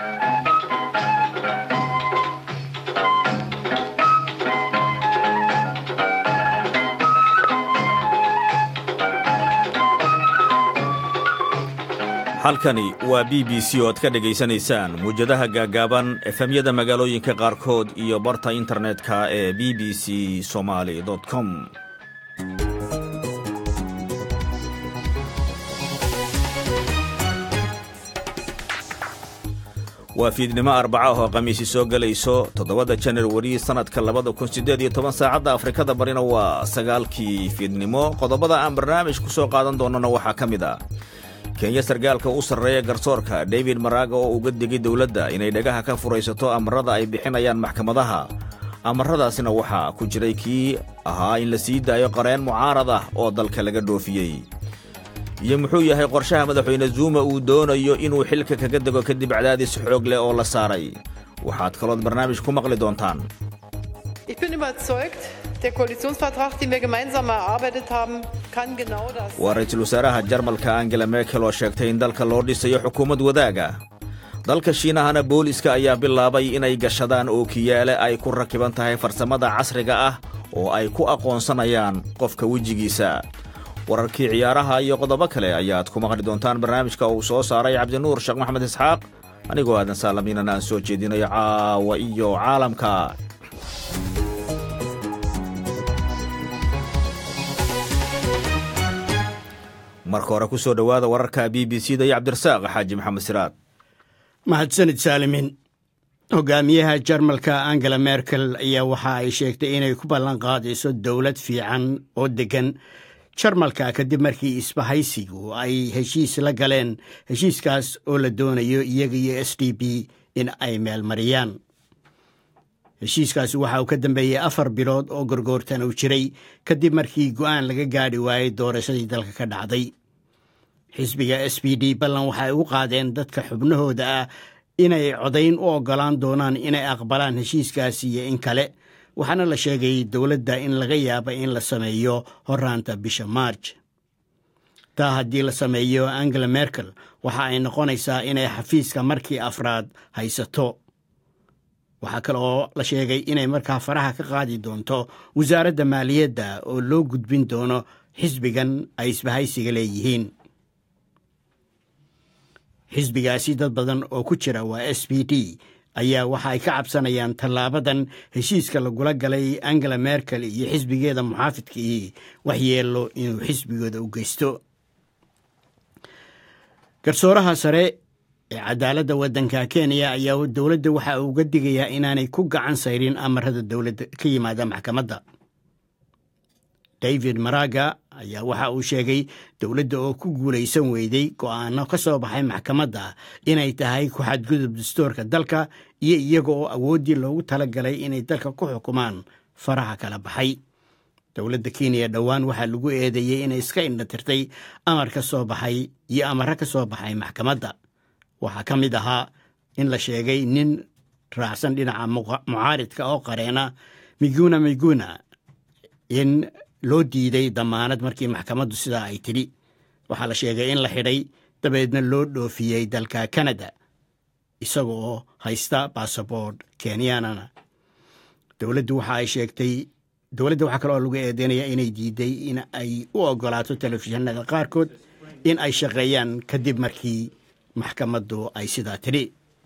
halkani waa b b c oo aad ka dhegaysanaysaan muwjadaha gaaggaaban efemyada magaalooyinka qaarkood iyo barta internetka ee b b c somaali com waa fiidnimo arbaca oo khamiisi soo gelayso toddobada janarwari sannadka labada kun siddeed iyo toban saacadda afrikada barina waa sagaalkii fiidnimo qodobada aan barnaamij ku soo qaadan doonnona waxaa ka mid ah kenya sargaalka u sarreeya garsoorka david maraaga oo uga digay dowladda inay dhagaha ka furaysato amarada ay bixinayaan maxkamadaha amaradaasina waxaa ku jiray kii ahaa in la sii daayo qareen mucaarad ah oo dalka laga dhoofiyey iyo muxuu yahay qorshaha madaxweyne zuuma uu doonayo inuu xilka kaga dego kadib cadaadis xoog leh oo la saaray waxaad kalood barnaamij ku maqli doontaan waa ra-iisul wasaaraha jarmalka angela merkel oo sheegtay in dalka loo dhisayo xukuumad wadaaga dalka shiinahana booliska ayaa bilaabay inay gashadaan ookiyaale ay ku rakiban tahay farsamada casriga ah oo ay ku aqoonsanayaan qofka wejigiisa wararkii ciyaaraha iyo qodobo kale ayaad ku maqli doontaan barnaamijka uu soo saaray cabdinuur sheekh maxamed isxaaq anigoo aadan saalamiinan aan soo jeedinayo caawa iyo caalamka marka hore ku soo dhowaada wararka b b c da iyo cabdirasaaq xaaji maxamed siraad mahadsanid saalimin hogaamiyaha jarmalka angela merkel ayaa waxa ay sheegtay inay ku ballan qaadayso dowlad fiican oo deggan jarmalka kadib markii isbahaysigu ay heshiis la galeen heshiiskaas oo la doonayo iyaga iyo s d b in ay meelmariyaan heshiiskaasi waxa uu ka dambeeyey afar bilood oo gorgoortan uu jiray kadib markii go'aan laga gaadhi waayey doorashadii dalka ka dhacday xisbiga s b d ballan waxay u qaadeen dadka xubnahooda ah inay codayn u oggolaan doonaan inay aqbalaan heshiiskaasi iyo in kale waxaana la sheegay dowladda in laga yaaba in la sameeyo horaanta bisha maarj taa haddii la sameeyo angela merkel waxa ay noqonaysaa inay xafiiska markii afraad haysato waxaa kale oo la sheegay inay markaa faraha ka qaadi doonto wasaaradda maaliyadda oo loo gudbin doono xisbigan ay isbahaysiga leeyihiin xisbigaasi dad badan oo ku jira waa s b d ayaa waxa ay ka cabsanayaan tallaabadan heshiiska lagula galay angela merkel iyo xisbigeeda muxaafidkii waxyeello inuu xisbigooda u geysto garsooraha sare ee cadaaladda waddanka kenya ayaa dowladda waxa uu uga digayaa inaanay ku gacan sayrin amarada dowladda ka yimaada maxkamadda david maraga ayaa waxa uu sheegay dowladda oo ku guulaysan weyday go'aano ka soo baxay maxkamadda inay tahay ku xadgudub dastuurka dalka iyo iyaga oo awooddii loogu tala galay inay dalka ku xukumaan faraha kala baxay dowladda kenya dhowaan waxaa lagu eedeeyey inay iska indhatirtay amar ka soo baxay iyo amaro ka soo baxay maxkamadda waxaa ka mid ahaa in la sheegay nin raacsan dhinaca mucaaridka oo qareena miguna miguna in loo diiday damaanad markii maxkamaddu sidaa ay tidhi waxaa la sheegay in la xidhay dabeedna loo dhoofiyey dalka kanada isaga oo haysta basaboord kenyanana dowladdu waxa ay sheegtay dowladda waxaa kale oo lagu eedeynaya inay diiday in ay u oggolaato telefishinada qaarkood in ay shaqeeyaan kadib markii maxkamaddu ay sidaa tidhi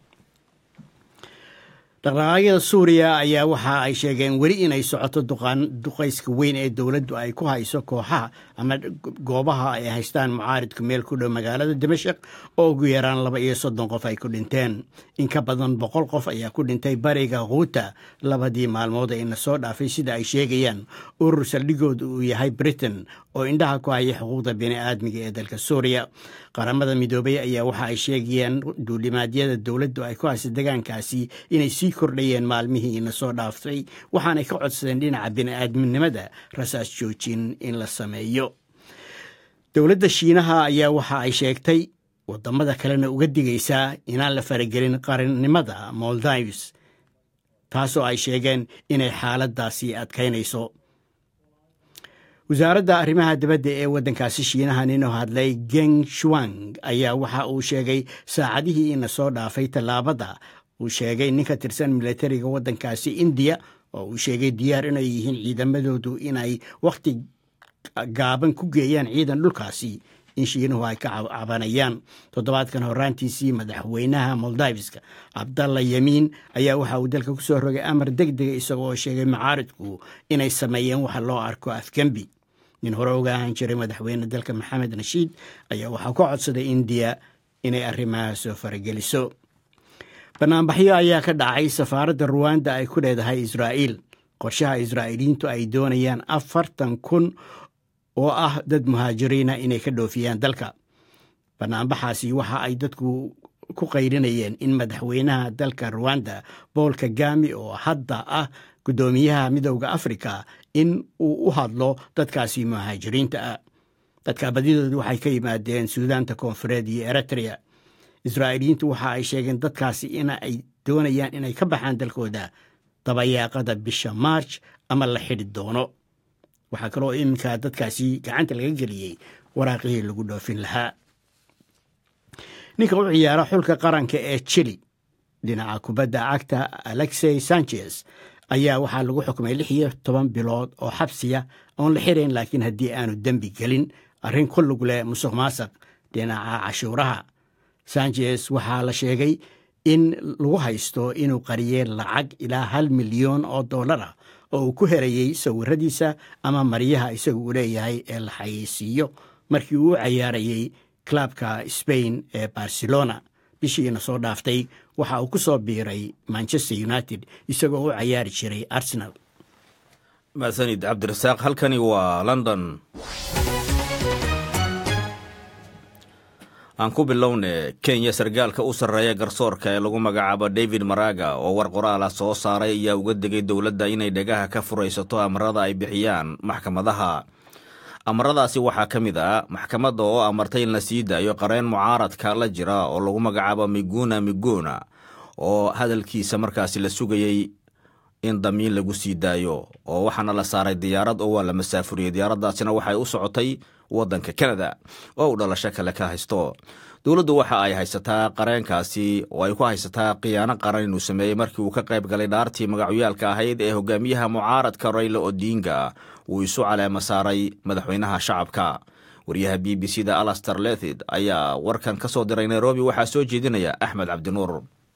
dhaqdhaqaaqyada suuriya ayaa waxa ay sheegeen weli inay socoto duqayska weyn ee dowladdu ay ku hayso kooxaha ama goobaha ay haystaan mucaaridku meel ku dhow magaalada dimashik oo ugu yaraan laba iyo soddon qof ay ku dhinteen in ka badan boqol qof ayaa ku dhintay bariga khuuta labadii maalmood ee ina soo dhaafay sida ay sheegayaan urur saldhigooda uu yahay britain oo indhaha ku haya xuquuqda bini'aadmiga ee dalka suuriya qaramada midoobay ayaa waxa ay sheegayaan duulimaadyada dowladdu ay ku haysa degaankaasi inay sii kordhayeen maalmihii ina soo dhaaftay waxaanay ka codsadeen dhinaca bini'aadminimada rasaas joojin in la sameeyo dowladda shiinaha ayaa waxa ay sheegtay waddamada kalena uga digaysaa inaan la faragelin qarannimada moldives taasoo ay sheegeen inay xaaladdaasi adkaynayso wasaaradda arrimaha dibadda ee waddankaasi shiinaha ninoo hadlay geng shuang ayaa waxa uu sheegay saacadihii ina soo dhaafay tallaabada uu sheegay nin ka tirsan militariga waddankaasi indiya oo uu sheegay diyaar inay yihiin ciidamadoodu inay wakhti gaaban ku geeyaan ciidan dhulkaasi in shiinuhu ay ka cabanayaan toddobaadkan horaantiisii madaxweynaha moldaviska cabdalla yamiin ayaa waxa uu dalka ku soo rogay amar deg dega isagoo sheegay macaaridku inay sameeyeen waxa loo arko afgembi nin hore uga ahaan jiray madaxweyne dalka maxamed nashiid ayaa waxaa ka codsaday indiya inay arrimaha soo farageliso banaanbaxyo ayaa ka dhacay safaaradda ruwanda ay ku leedahay israa'iil qorshaha israa'iiliyiintu ay doonayaan afartan kun oo ah dad muhaajiriina inay ka dhoofiyaan dalka banaanbaxaasi waxa ay dadku ku qayrinayeen in madaxweynaha dalka ruwanda bool kagami oo hadda ah guddoomiyaha midowda afrika in uu u hadlo dadkaasi muhaajiriinta ah dadka badidoodu waxay ka yimaadeen suudaanta koonfureed iyo eritrea israa'iiliyiintu waxa ay sheegeen dadkaasi in ay doonayaan inay ka baxaan dalkooda dabayaaqada bisha maarj ama la xidhi doono waxaa kaloo iminka dadkaasi gacanta laga geliyey waraaqihii lagu dhoofin lahaa ninka u ciyaara xulka qaranka ee chili dhinaca kubadda cagta alexey sanchez ayaa waxaa lagu xukumay lix iyo toban bilood oo xabsiya oon la xirayn laakiin haddii aanu dembi gelin arrin ku lug leh musuq maasaq dhinaca cashuuraha sanchez waxaa la sheegay in lagu haysto inuu qariyey lacag ilaa hal milyan oo dollar ah oo uu ku herayey sawiradiisa ama maryaha isaga uu leeyahay ee la xayeysiiyo markii uu u cayaarayey clubka spain ee barcelona bishiina soo dhaaftay waxa uu ku soo biiray manchester united isagoo u cayaari jiray arsenal mahadsanid cabdirasaaq halkani waa london aan ku bilowne kenya sargaalka u sarreeya garsoorka ee lagu magacaabo david maraga oo war qoraala soo saaray ayaa uga degay dowladda inay dhagaha ka furaysato amarada ay bixiyaan maxkamadaha amaradaasi waxaa ka mid ah maxkamadda oo amartay in la sii daayo qareen mucaaradka la jira oo lagu magacaabo miguna miguna oo hadalkiisa markaasi la sugayey in damiin lagu sii daayo oo waxaana la saaray diyaarad oo waa la masaafuriyey diyaaraddaasina waxay u socotay waddanka kanada oo uu dhalasho kale ka haysto dowladdu waxa ay haysataa qareenkaasi oo ay ku haysataa khiyaano qaran inuu sameeyey markii uu ka qayb galay dhaartii magacyaalka ahayd ee hogaamiyaha mucaaradka rayla odinga uu isu caleema saaray madaxweynaha shacabka wariyaha b b c da alaster lethid ayaa warkan ka soo diray nairobi waxaa soo jeedinaya axmed cabdinuur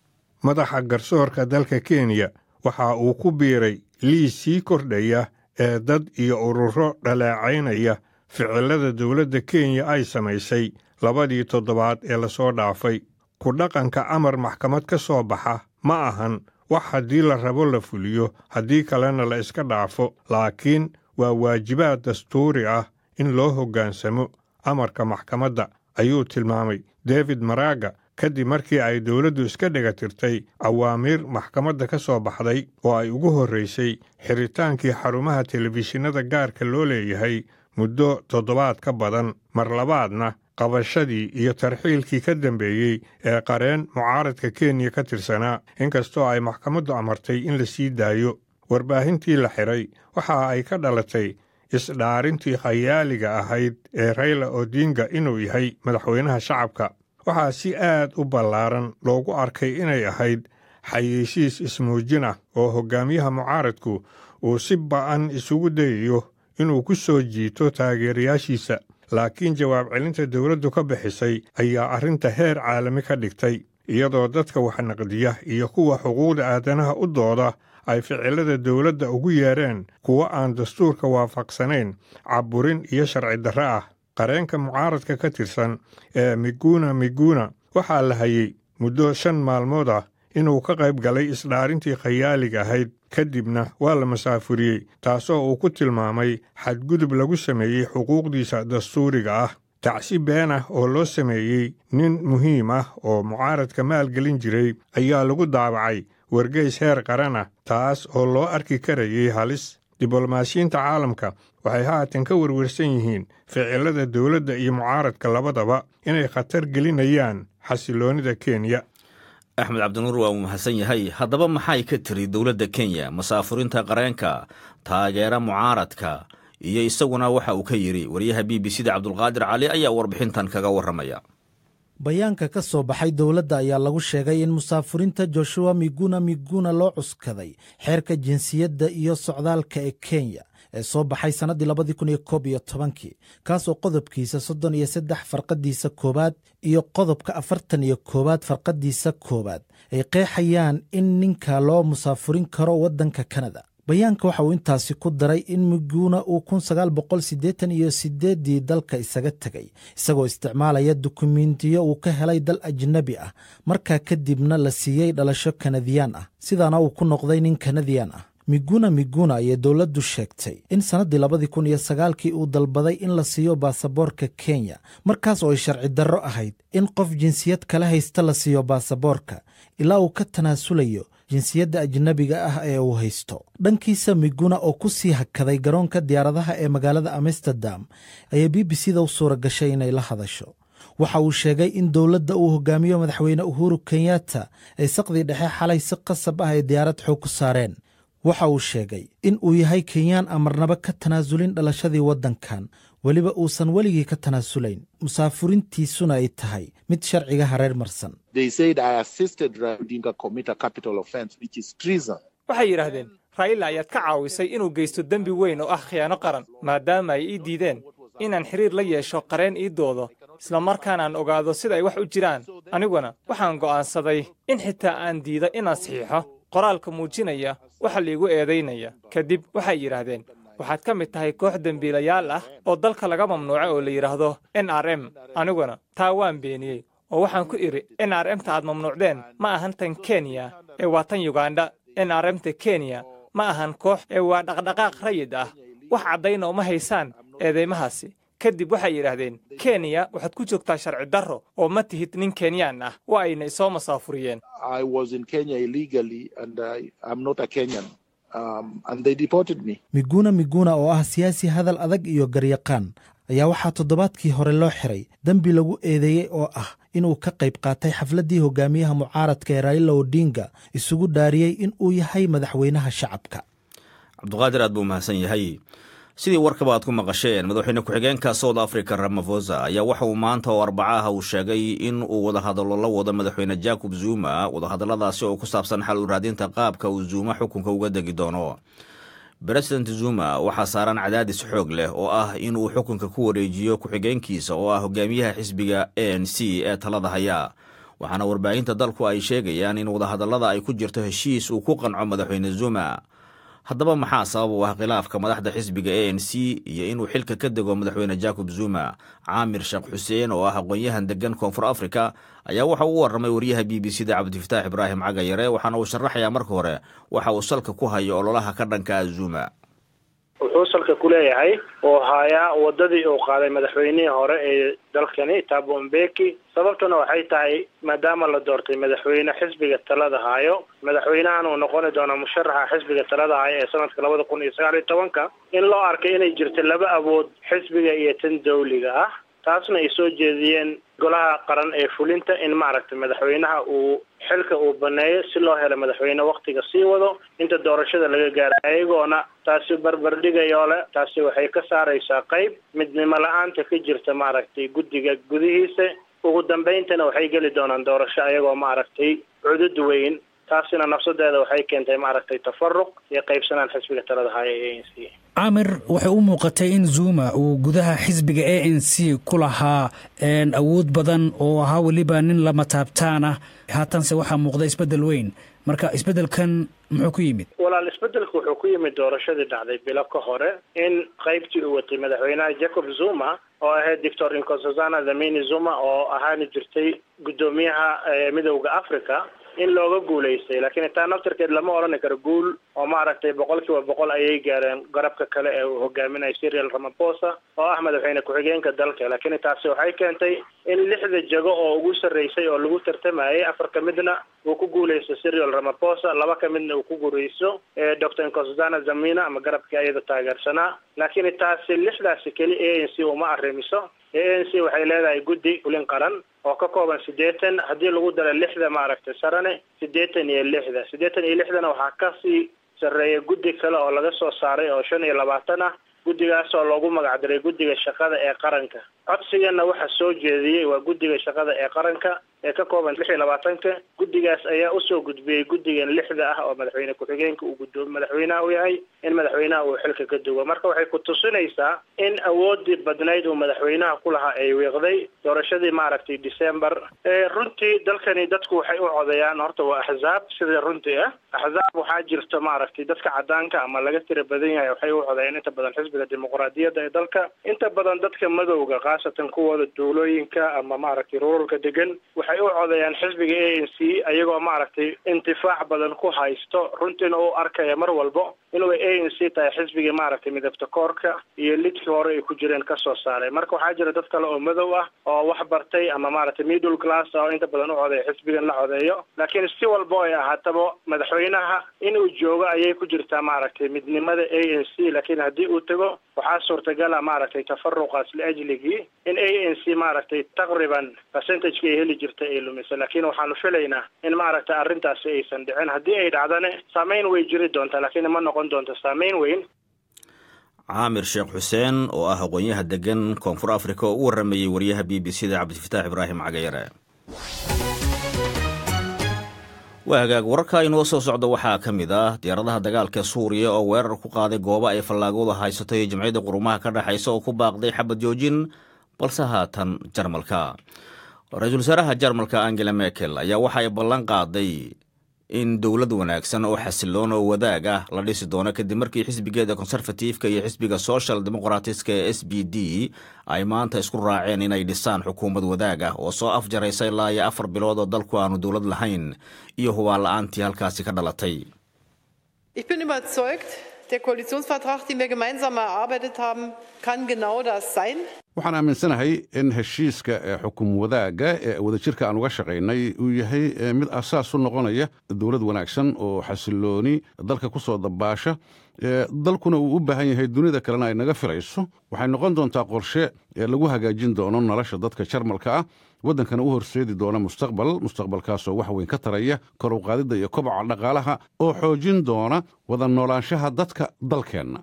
madaxa garsoorka dalka kenya waxa uu ku biiray liis sii kordhaya ee dad iyo ururo dhaleecaynaya ficilada dowladda kenya ay samaysay labadii toddobaad ee lasoo dhaafay ku dhaqanka amar maxkamad ka soo baxa ma ahan wax haddii la rabo la fuliyo haddii kalena la iska dhaafo laakiin waa waajibaad dastuuri ah in loo hoggaansamo amarka maxkamadda ayuu tilmaamay david maraga kadib markii ay dowladdu iska dhegatirtay awaamiir maxkamadda ka soo baxday oo ay ugu horraysay xiritaankii xarumaha telefishinada gaarka loo leeyahay muddo toddobaad ka badan mar labaadna qabashadii iyo tarxiilkii ka dambeeyey ee qareen mucaaradka kenya ka tirsanaa inkastoo ay maxkamaddu amartay in la sii daayo warbaahintii la xiray waxa ay ka dhalatay isdhaarintii khayaaliga ahayd ee rayla odinga inuu yahay madaxweynaha shacabka waxaa si aad u ballaaran loogu arkay inay ahayd xayeysiis ismuujin ah oo hoggaamiyaha mucaaradku uu si ba'an isugu dayayo inuu ku soo jiito taageerayaashiisa laakiin jawaab celinta dowladdu ka bixisay ayaa arrinta heer caalami ka dhigtay iyadoo dadka wax naqdiya iyo kuwa xuquuqda aadanaha u dooda ay ficilada dowladda ugu yeedheen kuwo aan dastuurka waafaqsanayn cabburin iyo sharci darre ah qareenka mucaaradka ka tirsan ee miguna miguna waxaa la hayey muddo shan maalmood ah inuu ka qayb galay isdhaarintii khayaaliga ahayd kadibna waa la masaafuriyey taasoo uu ku tilmaamay xadgudub lagu sameeyey xuquuqdiisa dastuuriga ah tacsi been ah oo loo sameeyey nin muhiim ah oo mucaaradka maalgelin jiray ayaa lagu daabacay wargeys heer qaran ah taas oo loo arki karayay halis diblomaasiyiinta caalamka waxay haatan ka werwersan yihiin ficilada dowladda iyo mucaaradka labadaba inay khatar gelinayaan xasiloonnida kenya axmed cabdinuur waa uu mahadsan yahay haddaba maxay ka tiri dowladda kenya masaafurinta qareenka taageera mucaaradka iyo isaguna waxa uu ka yidhi wariyaha b b c da cabdulqaadir cali ayaa warbixintan kaga warramaya bayaanka ka soo baxay dowladda ayaa lagu sheegay in musaafuriinta joshua miguna miguna loo cuskaday xeerka jinsiyadda iyo socdaalka ee kenya ee soo baxay sannaddii labadii kun iyo koob iyo tobankii kaasoo qodobkiisa soddon iyo saddex farqadiisa koowaad iyo qodobka afartan iyo koowaad farqadiisa koowaad ay qeexayaan in ninka loo musaafurin karo waddanka kanada bayaanka waxa uu intaasi ku daray in miguna uu kun sagaal boqol siddeetan iyo sideeddii dalka isaga tegay isagoo isticmaalaya dukumentiyo uu ka helay dal ajnabi ah markaa kadibna la siiyey dhalasho kanadiyaan ah sidaana uu ku noqday nin kanadiyan ah miguna miguna ayay dowladdu sheegtay in sannaddii labadii kun iyo sagaalkii uu dalbaday in la siiyo baasaboorka kenya markaas oo ay sharci darro ahayd in qof jinsiyad kala haysta la siiyo baasaboorka ilaa uu ka tanaasulayo jinsiyadda ajnabiga ah ee uu haysto dhankiisa miguna oo ku sii hakaday garoonka diyaaradaha ee magaalada amsterdam ayaa b b c da u suura gashay inay la hadasho waxa uu sheegay in dowladda uu hogaamiyo madaxweyne uhuru kenyatta ay saqdii dhexe xalay si qasab ah ay diyaarad xoog ku saareen waxa uu sheegay in uu yahay kenyaan amarnaba ka tanaasulin dhalashadii waddankan weliba uusan weligii ka tanaasulayn musaafurintiisuna ay tahay mid sharciga hareer marsan waxay yidhaahdeen raa'ila ayaad ka caawisay inuu geysto dembi weyn oo ah khiyaano qaran maadaama ay ii diideen inaan xiriir la yeesho qareen ii doodo isla markaanaan ogaado sida ay wax u jiraan aniguna waxaan go'aansaday in xitaa aan diido inaan saxiixo qoraalka muujinaya waxa liigu eedaynaya kadib waxay yidhaahdeen waxaad ka mid tahay koox dembiilayaal ah oo dalka laga mamnuucay oo la yidhaahdo n r m aniguna taa waan beeniyey oo waxaan ku idhi n r m ta aad mamnuucdeen ma ahan tan kenya ee waa tan yugandha n r m ta kenya ma ahan koox ee waa dhaqdhaqaaq rayid ah wax caddayna uma haysaan eedeymahaasi kadib waxay yidhaahdeen kenya waxaad ku joogtaa sharci darro oo ma tihid nin kenyaan ah waa ayna isoo masaafuriyeen miguna miguna oo ah siyaasi hadal adag iyo garyaqaan ayaa waxaa toddobaadkii hore loo xiray dembi lagu eedeeyey oo ah inuu ka qayb qaatay xafladdii hogaamiyaha mucaaradka ee raila odinga isugu dhaariyey in uu yahay madaxweynaha shacabka cabduqaadir aad buu mahadsan yahay sidii warkaba aad ku maqasheen madaxweyne ku-xigeenka south africa ramafosa ayaa waxa uu maanta oo arbacaha uu sheegay in uu wadahadallo la wado madaxweyne jacob zuma wadahadalladaasi oo ku saabsan xal u raadinta qaabka uu zuuma xukunka uga degi doono president zuma waxaa saaran cadaadis xoog leh oo ah inuu xukunka ku wareejiyo ku-xigeenkiisa oo ah hogaamiyaha xisbiga a n c ee talada haya waxaana warbaahinta dalku ay sheegayaan in wadahadallada ay ku jirto heshiis uu ku qanco madaxweyne zuma haddaba maxaa sabab u ah khilaafka madaxda xisbiga a n c iyo inuu xilka ka dego madaxweyne jacob zuma caamir sheekh xuseen oo ah aqoon-yahan degan koonfur africa ayaa waxa uu u warramay wariyaha b b c da cabdifataax ibraahim cagayare waxaana uu sharaxayaa marka hore waxa uu salka ku hayo ololaha ka dhanka a zuma wuxuu salka ku leeyahay oo haayaa wadadii uu qaaday madaxweynihii hore ee dalkani tabo mbeki sababtuna waxay tahay maadaama la doortay madaxweyne xisbiga talada haayo madaxweynahan uu noqoni doono musharaxa xisbiga talada haayo ee sanadka labada kun iyo sagaal iyo tobanka in loo arkay inay jirto laba awood xisbiga iyo tan dawliga ah taasna ay soo jeediyeen golaha qaran ee fulinta in maaragtay madaxweynaha uu xilka uu baneeyo si loo helo madaxweyne waktiga sii wado inta doorashada laga gaaro ayagoona taasi barbardhigayoo le taasi waxay ka saaraysaa qayb midnimo la-aanta ka jirta maaragtay guddiga gudihiisa ugu dambayntana waxay geli doonaan doorasho ayagoo maaragtay cudud weyn taasina nafsadeeda waxay keentay maaragtay tafaruq iyo qaybsanaan xisbiga talada haya ee a n c camir waxay u muuqatay in zuma uu gudaha xisbiga a n c ku lahaa awood badan oo ahaa weliba nin lama taabtaan ah haatanse waxaa muuqda isbeddel weyn marka isbeddelkan muxuu ku yimid walaal isbeddelka wuxuu ku yimid doorashadii dhacday bilo ka hore in qaybtii uu watay madaxweynaha jacob zuma oo ahayd doctor incosazana dhamini zuma oo ahaani jirtay guddoomiyaha midowda africa in looga guulaystay laakiin taa naftarkeed lama odhani karo guul oo maaragtay boqol kiiba boqol ayay gaareen garabka kale ee uu hogaaminayo serial ramaposa oo ah madaxweyne ku-xigeenka dalka laakiin taasi waxay keentay in lixda jago oo ugu sarreysay oo lagu tartamayay afar ka midna uu ku guulaysto serial ramaposa laba ka midna uu ku guuraysto doctor incosazana zamina ama garabkii ayada taageersanaa laakiin taasi lixdaasi keli a n c uma arrimiso a n c waxay leedahay guddi fulin qaran oo ka kooban siddeetan haddii lagu daro lixda maaragtay sarane siddeetan iyo lixda siddeetan iyo lixdana waxaa kasii sarreeya guddi kale oo laga soo saaray oo shan iyo labaatan ah guddigaas oo loogu magacdaray guddiga shaqada ee qaranka codsigana waxaa soo jeediyey waa guddiga shaqada ee qaranka ee ka kooban lix iyo labaatanka guddigaas ayaa usoo gudbiyey guddigan lixda ah oo madaxweyne ku-xigeenka uu guddoomi madaxweynaha u yahay in madaxweynaha uu xilka ka duwo marka waxay ku tusinaysaa in awoodii badnayd uu madaxweynaha ku lahaa ay wiiqday doorashadii maaragtay december runtii dalkani dadku waxay u codeeyaan horta waa axzaab sida runtii ah axzaab waxaa jirta maaragtay dadka cadaanka ama laga tira badan yahay waxay u codeeyaan inta badan xisbiga dimuqraadiyadda ee dalka inta badan dadka madowga khaasatan kuwooda duulooyinka ama maaragtay ruralka degan waxay u codeeyaan xisbiga a n c ayagoo maaragtay intifaac badan ku haysto runtiina u arkaya mar walbo inuu a n c tahay xisbigii maaragtay midabta koorka iyo lidkii hore ay ku jireen kasoo saaray marka waxaa jira dad kale oo madow ah oo wax bartay ama maaragtay middle class oo inta badan u codeeya xisbigan la codeeyo laakiin si walbo ay ahaataba madaxweynaha inuu joogo ayay ku jirtaa maaragtay midnimada a n c laakiin haddii uu tago waxaa suurtagala maaragtay tafaruqaas liajligii in a n c maaragtay taqriban percentageki ay heli jirta ay lumiso laakiin waxaanu filaynaa in maaragtay arrintaasi aysan dhicin haddii ay dhacdane saameyn way jiri doontaa laakiin ma noqon doonto saameyn weyn caamir sheekh xuseen oo ah aqoonyaha degan koonfur africa oo u warramayey wariyaha b b c da cabdifataax ibraahim cagayare waa hagaag wararka inoo soo socda waxaa ka mid ah diyaaradaha dagaalka suuriya oo weerar ku qaaday goobo ay fallaagooda haysato iyo jamciyadda qurumaha ka dhexaysa oo ku baaqday xabad joojin balse haatan jarmalka ra-iisul wasaaraha jarmalka angela merkel ayaa waxa ay ballan qaaday in dowlad wanaagsan oo xasiloon oo wadaag ah la dhisi doono kadib markii xisbigeeda konserfatiifka iyo xisbiga social demoqratiska ee s b d ay maanta isku raaceen inay dhisaan xukuumad wadaag ah oo soo afjaraysa ilaa iyo afar bilood oo dalku aanu dowlad lahayn iyo hubaan la-aantii halkaasi ka dhalatay Ich bin überzeugt, der Koalitionsvertrag, den wir gemeinsam erarbeitet haben, kann genau das sein. waxaan aaminsanahay in heshiiska ee xukum wadaagga ee wadajirka aan uga shaqaynay uu yahay mid asaas u noqonaya dowlad wanaagsan oo xasilooni dalka ku soo dabaasha dalkuna uu u baahan yahay dunida kalena ay naga filayso waxay noqon doontaa qorshe ee lagu hagaajin doono nolosha dadka jarmalka ah waddankana u horseedi doona mustaqbal mustaqbalkaasoo wax weyn ka taraya kor u qaadidda iyo koboca dhaqaalaha oo xoojin doona wada noolaanshaha dadka dalkeenna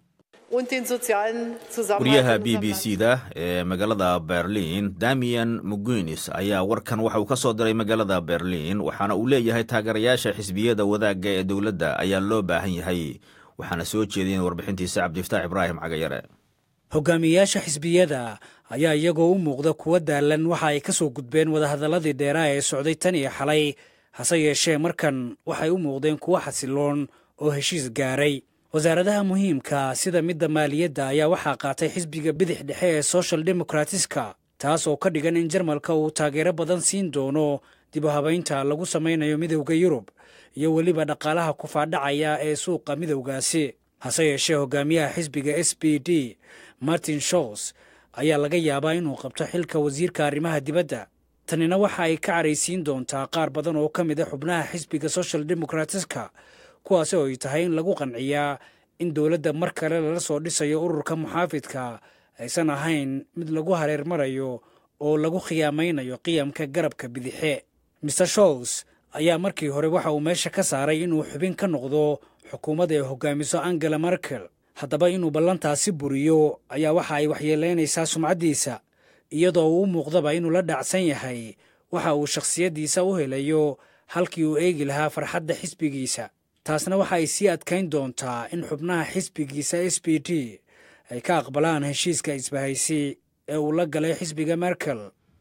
wariyaha b b c da ee magaalada berlin damian mugunis ayaa warkan waxa uu ka soo diray magaalada berlin waxaana uu leeyahay taageerayaasha xisbiyada wadaagga ee dowladda ayaa loo baahan yahay waxaana soo jeediyeen warbixintiisa cabdifataax ibraahim cagayare hogaamiyeyaasha xisbiyada ayaa iyagoo u muuqda kuwa daalan waxa ay ka soo gudbeen wadahadalladii dheeraha ee socday tan iyo xalay hase yeeshee markan waxay u muuqdeen kuwo xasiloon oo heshiis gaaray wasaaradaha muhiimka sida midda maaliyadda ayaa waxaa qaatay xisbiga bidix dhexe ee social demokratiska taas oo ka dhigan in jarmalka uu taageero badan siin doono dib u habaynta lagu samaynayo midowda yurub iyo weliba dhaqaalaha kufaadhacaya ee suuqa midowgaasi hase yeeshee hogaamiyaha xisbiga s b d martin shows ayaa laga yaabaa inuu qabto xilka wasiirka arrimaha dibadda tanina waxa ay ka caraysiin doontaa qaar badan oo ka mid a xubnaha xisbiga social demokratiska kuwaasi oo ay tahay in lagu qanciyaa in dowladda mar kale lala soo dhisayo ururka muxaafidka aysan ahayn mid lagu hareer marayo oo lagu khiyaamaynayo qiyamka garabka bidixe maer shows ayaa markii hore waxa uu meesha ka saaray inuu xubin ka noqdo xukuumadda ay hogaamiso angela merkel haddaba inuu ballantaasi buriyo ayaa waxa ay waxyeelaynaysaa sumcaddiisa iyadoo uu u muuqdaba inuu la dhacsan yahay waxa uu shakhsiyaddiisa u helayo halkii uu eegi lahaa farxadda xisbigiisa taasna waxa ay sii adkayn doontaa in xubnaha xisbigiisa s b d ay ka aqbalaan heshiiska isbahaysi ee uu la galay xisbiga merkel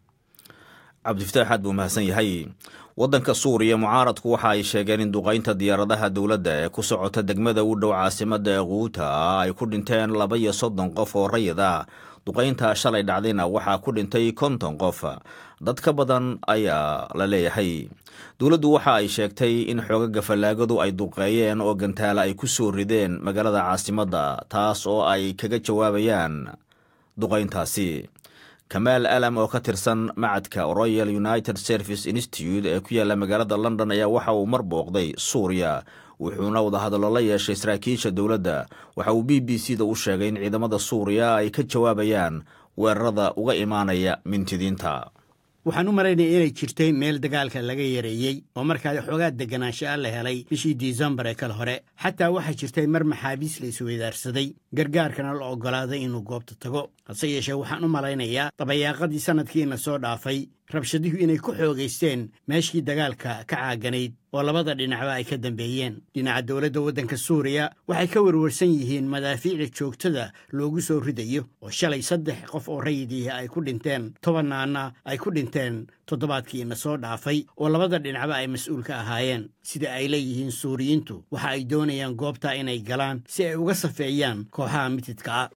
cabdifataax aad buu mahadsan yahay waddanka suuriya mucaaradku waxa ay sheegeen in duqaynta diyaaradaha dowladda ee ku socota degmada u dhow caasimadda ee kuuta ay ku dhinteen laba iyo soddon qof oo rayid ah duqayntaa shalay dhacdayna waxaa ku dhintay konton qof dad ka badan ayaa la leeyahay dowladdu waxa ay sheegtay in xoogaga fallaagadu ay duqeeyeen oo gantaala ay ku soo rideen magaalada caasimadda taas oo ay kaga jawaabayaan duqayntaasi kamaal alam oo ka tirsan macadka royal united service institute ee ku yaalla magaalada london ayaa waxa uu mar booqday suuriya wuxuuna wadahadallo la yeeshay saraakiisha dowladda waxa uu b b c da u sheegay in ciidamada suuriya ay ka jawaabayaan weerarada uga imaanaya mintidiinta waxaan u malaynaya inay jirtay meel dagaalka laga yareeyey oo markaa xoogaa deganaansho a la helay bishii disembar ee kale hore xataa waxaa jirtay mar maxaabiis la isweydaarsaday gargaarkana la oggolaaday inuu goobta tago hase yeeshee waxaan u malaynayaa dabayaaqadii sannadkiina soo dhaafay rabshaduhu inay ku xoogaysteen meeshii dagaalka ka caaganayd oo labada dhinacba ay ka dambeeyeen dhinaca dowladda waddanka suuriya waxay ka warwarsan yihiin madaafiicda joogtada loogu soo ridayo oo shalay saddex qof oo rayidii ay ku dhinteen tobannaana ay ku dhinteen toddobaadkiina soo dhaafay oo labada dhinacba ay mas-uul ka ahaayeen sida ay leeyihiin suuriyiintu waxa ay doonayaan goobta inay galaan si ay uga safeeyaan kooxaha mitidka ah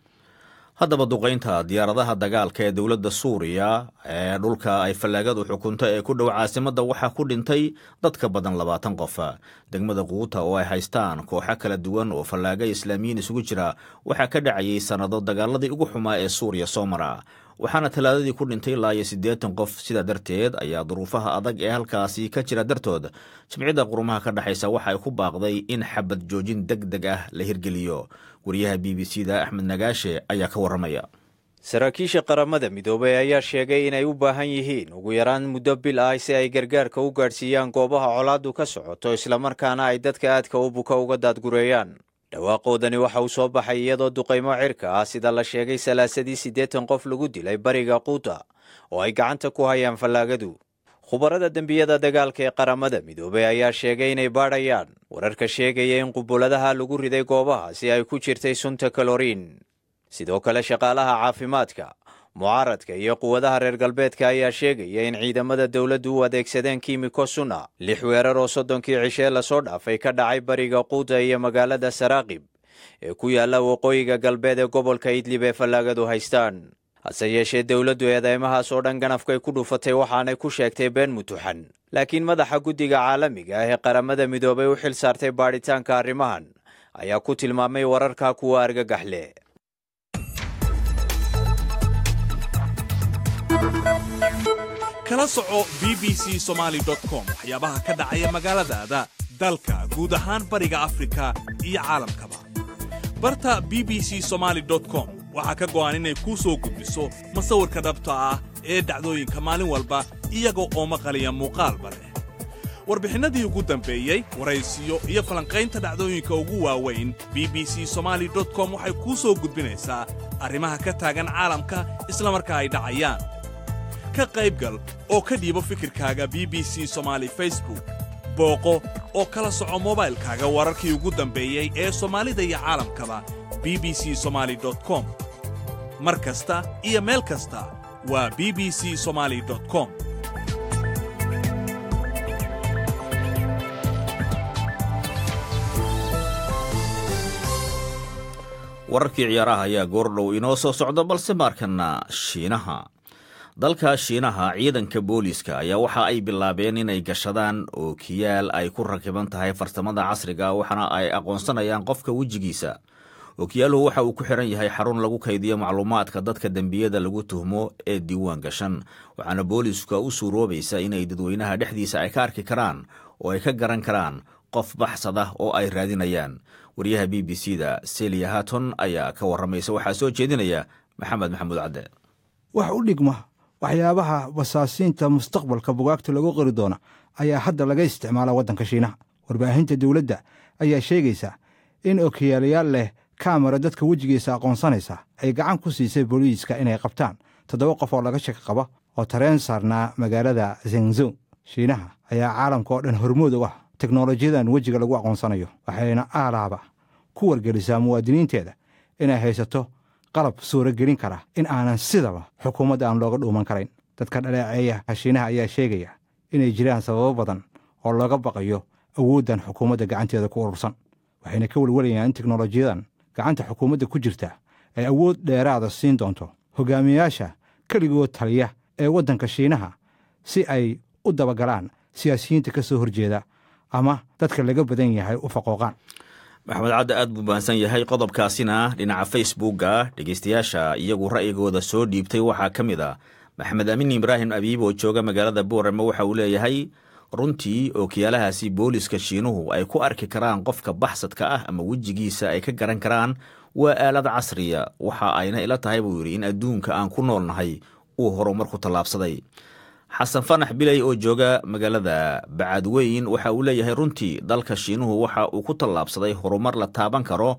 haddaba duqaynta diyaaradaha dagaalka ee dowladda suuriya ee dhulka ay fallaagadu xukunto ee ku dhow caasimadda waxaa ku dhintay dad ka badan labaatan qof degmada quuta oo ay haystaan kooxo kala duwan oo fallaaga islaamiyiin isugu jira waxaa ka dhacayay sannado dagaaladii ugu xumaa ee suuriya soo mara waxaana talaadadii ku dhintay ilaa iyo siddeetan qof sidaa darteed ayaa duruufaha adag ee halkaasi ka jira dartood jimciyadda qurumaha ka dhexaysa waxa ay ku baaqday in xabad joojin deg deg ah la hirgeliyo wariyaha b b c da axmed nagaashe ayaa ka warramaya saraakiisha qaramada midoobay ayaa sheegay inay u baahan yihiin ugu yaraan muddo bil ah si ay gargaarka u gaadhsiiyaan goobaha colaaddu ka socoto islamarkaana ay dadka aadka u buka uga daadgureeyaan dhawaaqoodani waxa uu soo baxay iyadoo duqaymo cirka ah sida la sheegay salaasadii siddeetan qof lagu dilay bariga quuta oo ay gacanta ku hayaan fallaagadu khubarada dembiyada dagaalka ee qaramada midoobey ayaa sheegay inay baadhayaan wararka sheegaya in qubuladaha lagu riday goobaha si ay ku jirtay sunta kaloriin sidoo kale shaqaalaha caafimaadka mucaaradka iyo quwadaha reer galbeedka ayaa sheegaya in ciidamada dowladdu u adeegsadeen kiimiko suna lix weerar oo soddonkii cishee lasoo dhaafay ka dhacay bariga quuta iyo magaalada saraaqib ee ku yaalla waqooyiga galbeed ee gobolka idlib ee fallaagadu haystaan hase yeeshee dowladdu eedeymahaas oo dhan ganafkay ku dhufatay waxaanay ku sheegtay been mutuxan laakiin madaxa guddiga caalamiga ah ee qaramada midoobay u xil saartay baadhitaanka arrimahan ayaa ku tilmaamay wararka kuwa argagax leh kala soco b b c somaali com waxyaabaha ka dhacaya magaaladaada dalka guud ahaan bariga afrika iyo caalamkaba barta b b c somaali com waxaa ka go'an inay kuu soo gudbiso masawirka dhabta ah ee dhacdooyinka maalin walba iyaga oo maqaliya muuqaalba leh warbixinnadii ugu dambeeyey waraysiyo iyo falanqaynta dhacdooyinka ugu waaweyn b b c somaali com waxay kuu soo gudbinaysaa arrimaha ka taagan caalamka islamarkaa ay dhacayaan ka qaybgal oo ka dhiibo fikirkaaga b b c somaali facebook booqo oo kala soco mobaylkaaga wararkii ugu dambeeyey ee soomaalida iyo caalamkaba b b c somaali com mar kasta iyo meel kasta waa b b c somaali com wararkii ciyaaraha ayaa goordhow inoo soo socda balse markana shiinaha dalka shiinaha ciidanka booliiska ayaa waxa ay bilaabeen inay gashadaan ookiyaal ay ku rakiban tahay farsamada casriga waxaana ay aqoonsanayaan qofka wejigiisa ookiyaaluhu waxa uu ku xiran yahay xarun lagu kaydiyo macluumaadka dadka dembiyada lagu tuhmo ee diiwaan gashan waxaana booliiska u suuroobaysa inay dadweynaha dhexdiisa ay ka arki karaan oo ay ka garan karaan qof baxsada oo ay raadinayaan wariyaha b b c da seliya haton ayaa ka warramaysa waxaa soo jeedinaya maxamed maxamuud cadde wax u dhigma waxyaabaha basaasiinta mustaqbalka bugaagta lagu qori doona ayaa hadda laga isticmaala waddanka shiinaha warbaahinta dowladda ayaa sheegaysa in okiyaalayaal leh kamera dadka wejigiisa aqoonsanaysa ay gacan ku siisay booliiska inay qabtaan toddoba qof oo laga shaki qaba oo tareen saarnaa magaalada zengzo shiinaha ayaa caalamka oo dhan hormood u ah teknolojiyadan wejiga lagu aqoonsanayo waxayna aalaaba ku wargelisaa muwaadiniinteeda inay haysato qalab suuragelin kara in aanan sidaba xukuumadda aan looga dhuuman karayn dadka dhaleeceeya hashiinaha ayaa sheegaya inay jiraan sababo badan oo looga baqayo awooddan xukuumadda gacanteeda ku urursan waxayna ka welwalayaan in teknolojiyadan gacanta xukuumadda ku jirta ay awood dheeraada siin doonto hogaamiyayaasha keligood taliya ee waddanka shiinaha si ay u dabagalaan siyaasiyiinta ka soo horjeeda ama dadka laga badan yahay u faqooqaan maxamed cadde aad buu bahansan yahay qodobkaasina dhinaca facebookga dhegeystayaasha iyagu ra'yigooda soo dhiibtay waxaa ka mid a maxamed amiin ibraahim abiib oo jooga magaalada boorame waxa uu leeyahay runtii ookiyaalahaasi booliska shiinuhu ay ku arki karaan qofka baxsadka ah ama wejigiisa ay ka garan karaan waa aalad casriya waxa ayna ila tahay buu yidhi in adduunka aan ku noolnahay uu horumar ku tallaabsaday xasan fanax biley oo jooga magaalada bacadweyn waxa uu leeyahay runtii dalka shiinuhu waxa uu ku tallaabsaday horumar la taaban karo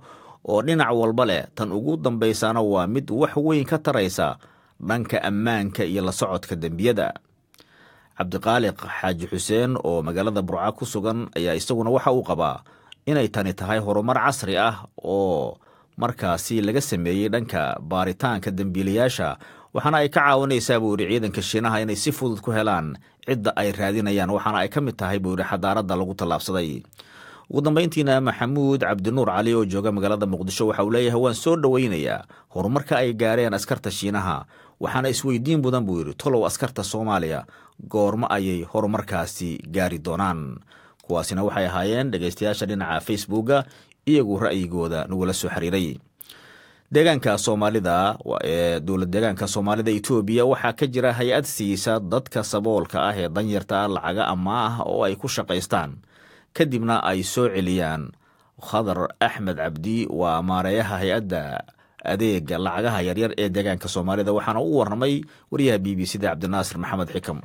oo dhinac walba leh tan ugu dambaysana waa mid wax weyn ka taraysa dhanka ammaanka iyo la socodka dembiyada cabdiqaaliq xaaji xuseen oo magaalada burca ku sugan ayaa isaguna waxa uu qabaa inay tani tahay horumar casri ah oo markaasi laga sameeyey dhanka baaritaanka dembiilayaasha waxaana ay ka caawinaysaa buu yidhi ciidanka shiinaha inay si fudud ku helaan cidda ay raadinayaan waxaana ay ka mid tahay buu yidhi xadaaradda lagu tallaabsaday ugu dambayntiina maxamuud cabdinuur cali oo jooga magaalada muqdisho waxa uu leeyahay waan soo dhoweynayaa horumarka ay gaareen askarta shiinaha waxaana isweydiin mudan buu yidhi tolow askarta soomaaliya goormo ayay horumarkaasi gaari doonaan kuwaasina waxay ahaayeen dhegaystayaasha dhinaca facebooka iyagu ra'yigooda nagula soo xiriiray deegaanka soomaalida ee dowlad deegaanka soomaalida etoobiya waxaa ka jira hay-ad siisa dadka saboolka ah ee danyarta ah lacaga amaah oo ay ku shaqaystaan kadibna ay soo celiyaan khadar axmed cabdi waa maareeyaha hay-adda adeega lacagaha yaryar ee deegaanka soomaalida waxaana u warramay wariyaha b b c da cabdinaasir maxamed xikam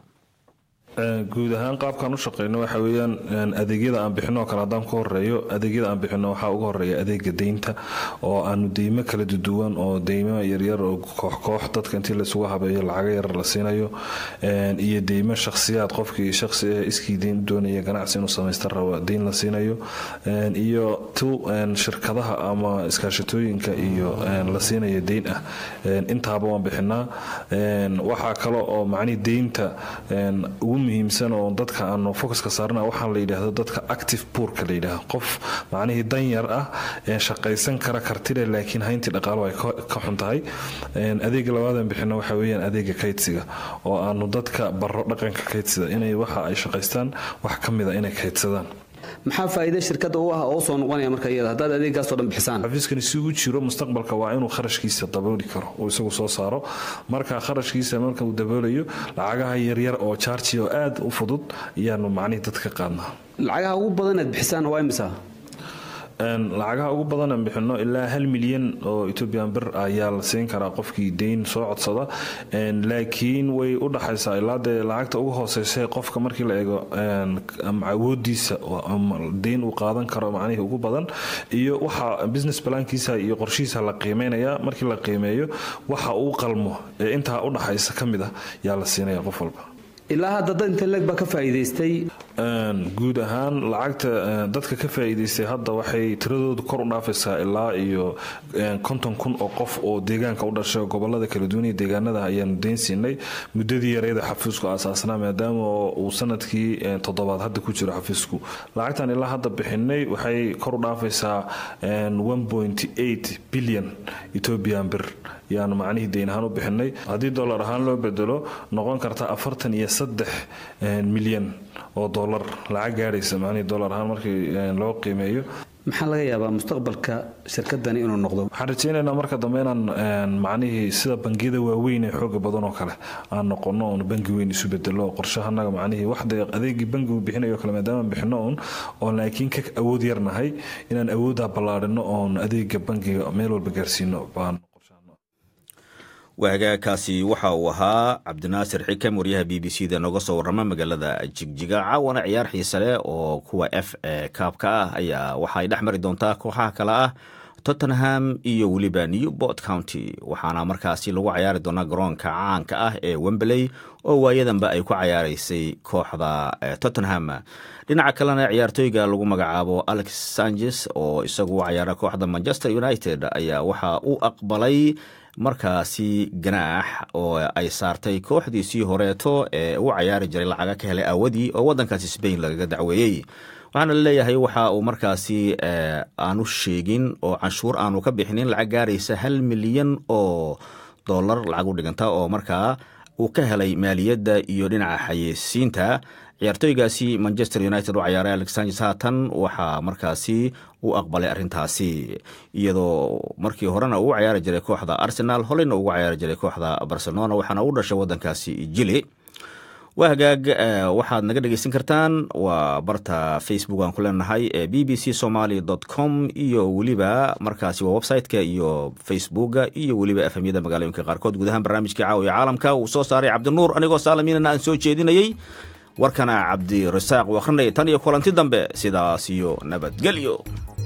guud ahaan qaabkaan u shaqeyno waxa weyaan adeegyada aan bixino oo kale haddaan ku horeeyo adeegyada aan bixino waxaa uga horeeya adeega deynta oo aanu deymo kala duduwan oo deymo yaryar oo kooxkoox dadka intii laysugu habeeyo lacaga yarar la siinayo iyo deymo shakhsiyaad qofkii shaqsi ah iskii deyn doonaya ganacsi inuu samaysta raba deyn la siinayo iyo tu shirkadaha ama iskaashatooyinka iyo la siinayo deyn ah intaaba waan bixinaa waxaa kale oo macnihii deynta ugu muhiimsan oo dadka aanu focuska saarna waxaa la yidhaahdo dadka active buurka la yidhaahdo qof macnihii danyar ah shaqaysan kara kartile laakiin hayntii dhaqaalo ay ka xun tahay adeega labaadan bixino waxa weeyaan adeega kaydsiga oo aanu dadka baro dhaqanka kaydsida inay waxa ay shaqaystaan wax ka mida inay kaydsadaan maxaa faa'iida shirkadda u ah oo soo noqonaya marka iyada haddaad adeeggaasoo dhan bixisaan xafiiskani si uu jiro mustaqbalka waa inuu kharashkiisa dabooli karo uu isagu soo saaro marka kharashkiisa marka uu daboolayo lacagaha yaryar oo jaarji oo aad u fudud ayaanu macnihii dadka qaadnaa lacagaha ugu badan aad bixisaan waa imisa lacagaha ugu badan aan bixino ilaa hal milyan oo ethoobian bir ayaa la siin karaa qofkii deyn soo codsada laakiin way u dhaxaysaa ilaa dee lacagta ugu hooseysa qofka markii la eego awoodiisa deyn uu qaadan karo macnihii ugu badan iyo waxa business plankiisa iyo qorshihiisa la qiimeynaya markii la qiimeeyo waxa uu qalmo ee intaa u dhaxaysa ka mid ah yaa la siinaya qof walba ilaa hadda dad inta leeg baa ka faa'iidaystay guud ahaan lacagta dadka ka faa'iidaystay hadda waxay tiradoodu kor u dhaafaysaa ilaa iyo konton kun oo qof oo deegaanka u dhashay gobolada kala duwan iyo deegaanada ayaanu deyn siinay muddadii yareeda xafiisku aasaasnaa maadaama uu sanadkii toddobaad hadda ku jiro xafiisku lacagtan ilaa hadda bixinay waxay kor u dhaafaysaa bilyan ethoobian bir yaanu macnihii deyn ahaan u bixinay haddii dollar ahaan loo bedelo noqon karta afartan iyo saddex milyan oo dollar lacag gaadhaysa macnihii dollar ahaan markii loo qiimeeyo maxaa laga yaabaa mustaqbalka shirkadani inuu noqdo waxaan rajaynaynaa marka dambe inaan macnihii sida bangiyada waaweyn ee xooga badan oo kale aan noqono oon bangi weyn isu bedelo qorshahanaga macnihii waxda adeegii bangigu bixinayo kale maadaama bixino uun oon laakiin ka awood yarnahay inaan awooddaa ballaadhino oon adeega bangiga meel walba gaarsiino baan waagaakaasi waxa uu ahaa cabdinaasir xikam waryaha b b c da nooga soo warrama magaalada jigjiga caawana ciyaar xiise leh oo kuwa f ee kaabka ah ayaa waxaay dhex mari doontaa kooxaha kale ah tottenham iyo weliba newport county waxaana markaasi lagu cayaari doonaa garoonka caanka ah ee wembley oo waayadanba ay ku cayaaraysay kooxda tottenham dhinaca kalena ciyaartooyga lagu magacaabo alex sanchez oo isagu u cayaara kooxda manchester united ayaa waxa uu aqbalay markaasi ganaax oo ay saartay kooxdiisii horeeto ee u cayaari jiray lacaga ka helay aawadii oo waddankaasi sbain lagaga dacweeyey waxaana laleeyahay waxa uu markaasi aanu sheegin oo canshuur aanu ka bixinin lacag gaaraysa hal milyan oo dollar lacag u dhiganta oo markaa uu ka helay maaliyadda iyo dhinaca xayeysiinta ciyaartooygaasi manchester united u cayaaray alex sanchez haatan waxaa markaasi u aqbalay arrintaasi iyadoo markii horena uu cayaari jiray kooxda arsenal holeyna ugu cayaari jiray kooxda barcelona waxaana u dhashay waddankaasi jili waa hagaag waxaad naga dhegeysan kartaan waa barta facebook aan ku leenahay ee b b c somaly com iyo weliba markaasi waa website-ka iyo facebooka iyo weliba efemyada magaalooyinka qaarkood guud ahaan barnaamijkii caawiya caalamka uu soo saaray cabdinuur anigoo saalamiinana aan soo jeedinayey warkana cabdirasaaq uu akhrinaya tan iyo kulanti dambe sidaas iyo nabadgelyo